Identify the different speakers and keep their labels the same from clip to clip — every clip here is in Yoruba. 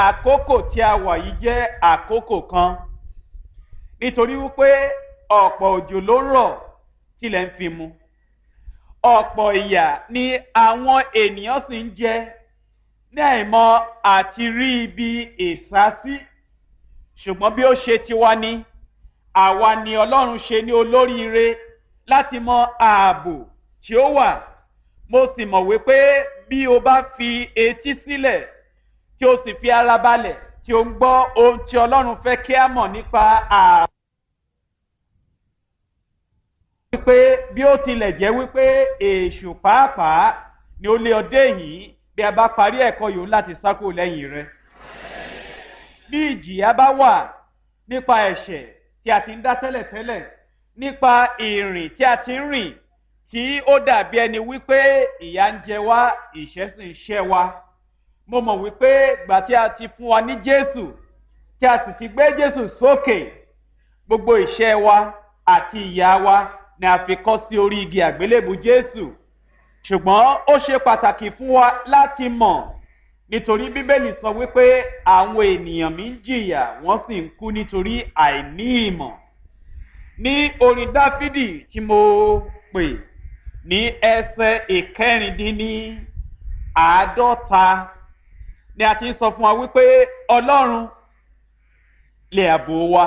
Speaker 1: àkókò tí a wà yìí jẹ́ àkókò kan nítorí wípé ọ̀pọ̀ òjò ló ń rọ̀ tilẹ̀ ń fi mu ọ̀pọ̀ ìyà ni àwọn ènìyàn sì ń jẹ ní àìmọ̀ àti rí ibi ìsásí ṣùgbọ́n bí ó ṣe tiwa ni àwa ni ọlọ́run ṣe ní olóríire láti mọ ààbò tí ó wà mo sì mọ̀ wípé bí o bá fi etí sílẹ̀ tí o sì fi ara balẹ̀ tí o ń gbọ́ ohun tí ọlọ́run fẹ́ kí a mọ̀ nípa ààbò. wípé bí ó tilẹ̀ jẹ́ wípé èṣù pàápàá ni ó lé ọdẹ yìí bí a bá parí ẹ̀kọ́ yòó láti sákò lẹ́yìn rẹ̀. bí ìjìyà bá wà nípa ẹ̀ṣẹ̀ tí a ti ń dá tẹ́lẹ̀tẹ́lẹ̀ nípa ìrìn tí a ti ń rìn tí ó dàbí ẹni wípé ìyà ń jẹ wá ìṣẹ́ sì ń ṣẹ́ wa. mo mọ̀ wípé gbà tí a ti fún wa ní jésù tí a sì ti gbé jésù sókè gbogbo ìṣẹ́ wa àti ìyà wa ni a fi kọ́ sí orí igi àgbélébù jésù ṣùgbọ́n ó ṣe pàtàkì fún wa láti mọ̀ nítorí bíbélì sọ wípé àwọn ènìyàn mi ń jìyà wọ́n sì ń kú nítorí àìní ìmọ̀ ní orin dáfídì tí mo pè ní ẹsẹ̀ ìkẹrìndínní àádọ́ta ni a ti ń sọ fún wa wípé ọlọ́run lè àbò wa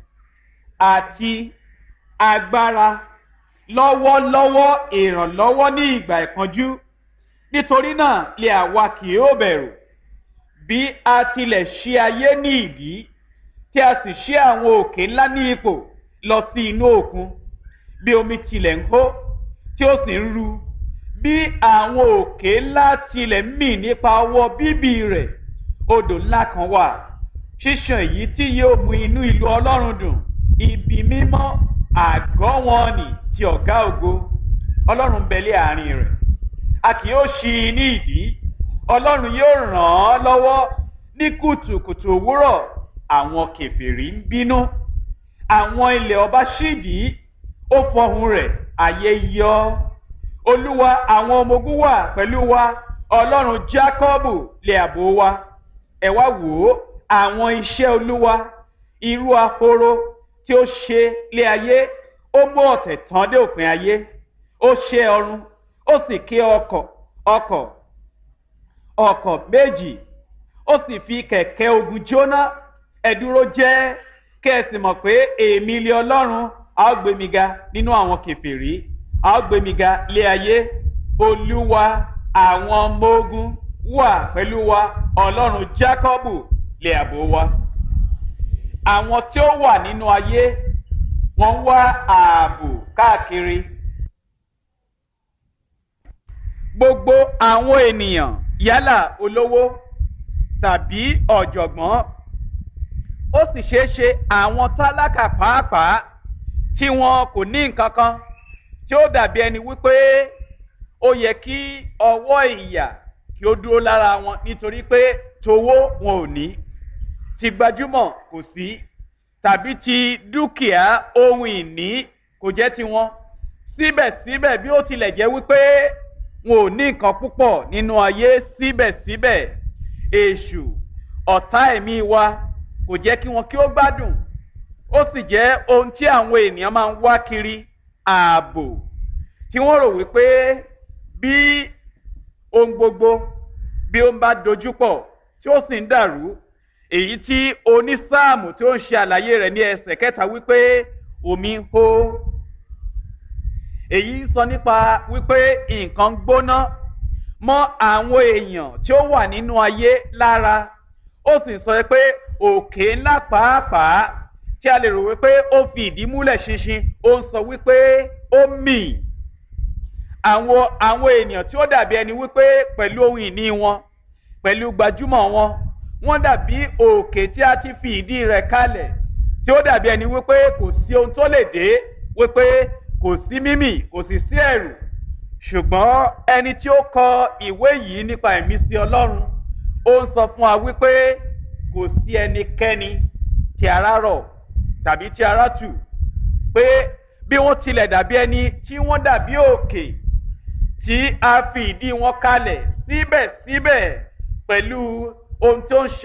Speaker 1: àti agbára lọ́wọ́lọ́wọ́ ìrànlọ́wọ́ ní ìgbà ìpọ́njú nítorí náà lè àwa kì yóò bẹ̀rù bí a tilẹ̀ ṣí ayé ní ìdí tí a sì ṣí àwọn òkè ńlá ní ipò lọ sí inú òkun bí omi tilẹ̀ ń hó tí ó sì ń ru bí àwọn òkè ńlá tilẹ̀ ń mì nípa ọwọ́ bíbí rẹ̀ odò ńlá kan wà ṣíṣàn èyí tí yóò mú inú ìlú ọlọ́run dùn ibi mímọ́ àgọ́ wọn nì ti ọ̀gá ògo ọlọ́run bẹ̀lẹ́ àárín rẹ̀ a kì yóò ṣí i ní ìdí ọlọ́run yóò ràn án lọ́wọ́ ní kùtùkùtù òwúrọ̀ àwọn kẹfìrí ń bínú àwọn ilẹ̀ ọba ṣídìí ó fọhùn rẹ̀ ayé yọ olúwa àwọn ọmọ ogun wà pẹ̀lú wa ọlọ́run jákọ́bù lè àbò wa ẹ wá wò ó àwọn iṣẹ́ olúwa irú ahoro tí ó ṣe lé ayé ó mú ọ̀tẹ̀ tán dé òpin ayé ó ṣe ọrùn ó sì ké ọkọ̀ ọkọ̀ ọkọ̀ méjì ó sì fi kẹ̀kẹ́ ogun jóná ẹ̀dúró jẹ́ kẹ́ ẹ sì mọ̀ pé èmi lé ọlọ́run a ó gbé mi ga nínú àwọn kẹfìrí a ó gbé mi ga lé ayé olúwa àwọn ọmọ ogun wà pẹ̀lú wa ọlọ́run jákọ́bù lè àbò wa àwọn tí ó wà nínú ayé wọ́n ń wá ààbò káàkiri. gbogbo àwọn ènìyàn yálà olówó tàbí ọ̀jọ̀gbọ́n ó sì ṣeé ṣe àwọn tálákà pàápàá tí wọn kò ní nǹkan kan tí ó dàbí ẹni wípé ó yẹ kí ọwọ́ ìyà kí ó dúró lára wọn nítorí pé towó wọn ò ní ti gbajúmọ̀ kò sí tàbí ti dúkìá ohun ìní kò jẹ́ tiwọn síbẹ̀síbẹ̀ bí ó tilẹ̀ jẹ́ wípé wọn ò ní nǹkan púpọ̀ nínú ayé síbẹ̀síbẹ̀ èṣù ọ̀tá ẹ̀mí wa kò jẹ́ kí wọn kí ó gbádùn ó sì jẹ́ ohun tí àwọn ènìyàn máa ń wá kiri ààbò tí wọ́n rò wípé bí ohun gbogbo bí ó ń bá dojúpọ̀ tí ó sì ń dàrú èyí tí onísáàmù tí ó ń ṣe àlàyé rẹ̀ ní ẹsẹ̀ kẹta wípé omi ń hó èyí ń sọ nípa wípé nǹkan gbóná mọ́ àwọn èèyàn tí ó wà nínú ayé lára ó sì sọ pé òkè ńlá pàápàá tí a lè rò wípé ó fi ìdí múlẹ̀ ṣinṣin ó ń sọ wípé ó mì àwọn àwọn ènìyàn tí ó dàbí ẹni wípé pẹ̀lú ohun ìní wọn pẹ̀lú gbajúmọ̀ wọn wọ́n dàbí òkè tí a ti fi ìdí rẹ̀ kalẹ̀ tí ó dàbí ẹni wípé kò sí ohun tó lè dé wípé kò sí mímì kò sì sí ẹ̀rù ṣùgbọ́n ẹni tí ó kọ ìwé yìí nípa ìmísí ọlọ́run ó ń sọ fún wa wípé kò sí ẹnikẹ́ni tí ara rọ̀ tàbí tí ara tù pé bí wọ́n tilẹ̀ dàbí ẹni tí wọ́n dàbí òkè tí a fi ìdí wọn kalẹ̀ síbẹ̀síbẹ̀ pẹ̀lú ohun tó ń ṣe.